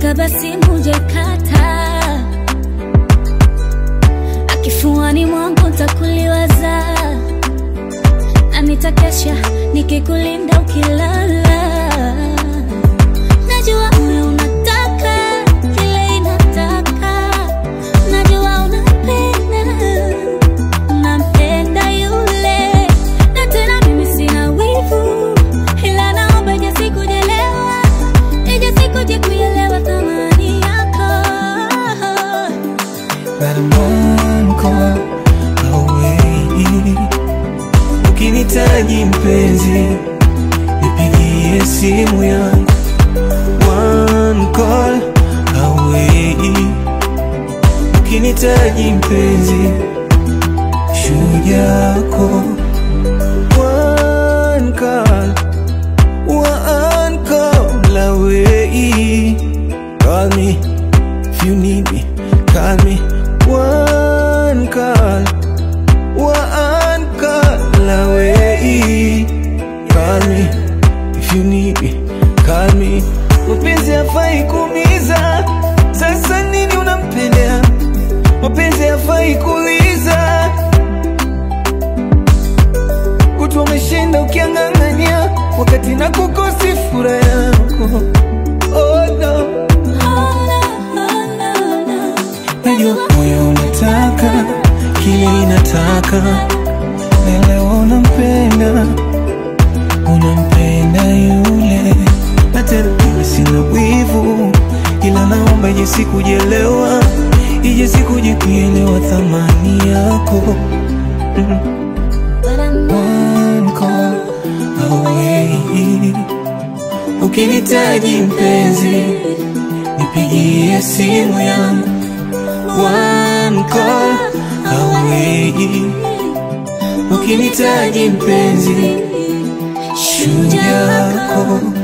kabla simu jakata akifuani mwangu ntakuliwaza na nitakesha nikikulinda ukilala najua moyo unataka kile inataka najua unapenda unampenda yule na tena mimi sina wivu ila naomba ije sikujelewa ije sikuje kuelewa thamani yako But I'm one call away. Ukinitaji mpenzi, nipigie simu yangu. One call away. Ukinitaji mpenzi, shujako. One call, one call away. Call me if you need me. Call me one call, one call away. Call me if you need me. Call me. Mapenzi hafai kuumiza, sasa nini unampendea? Mapenzi hafai kuuliza, kutwa umeshinda ukiang'ang'ania, wakati na kukosi furaha yako. Oh no. Najua moyo unataka kile inataka, na leo unampenda, unampenda yule, na tena mimi sina wivu, ila naomba ije sikujelewa, ije sikuje kuelewa thamani yako. One call away, ukinitaji mpenzi, nipigie simu yangu one call away. Ukinitaji mpenzi, shujako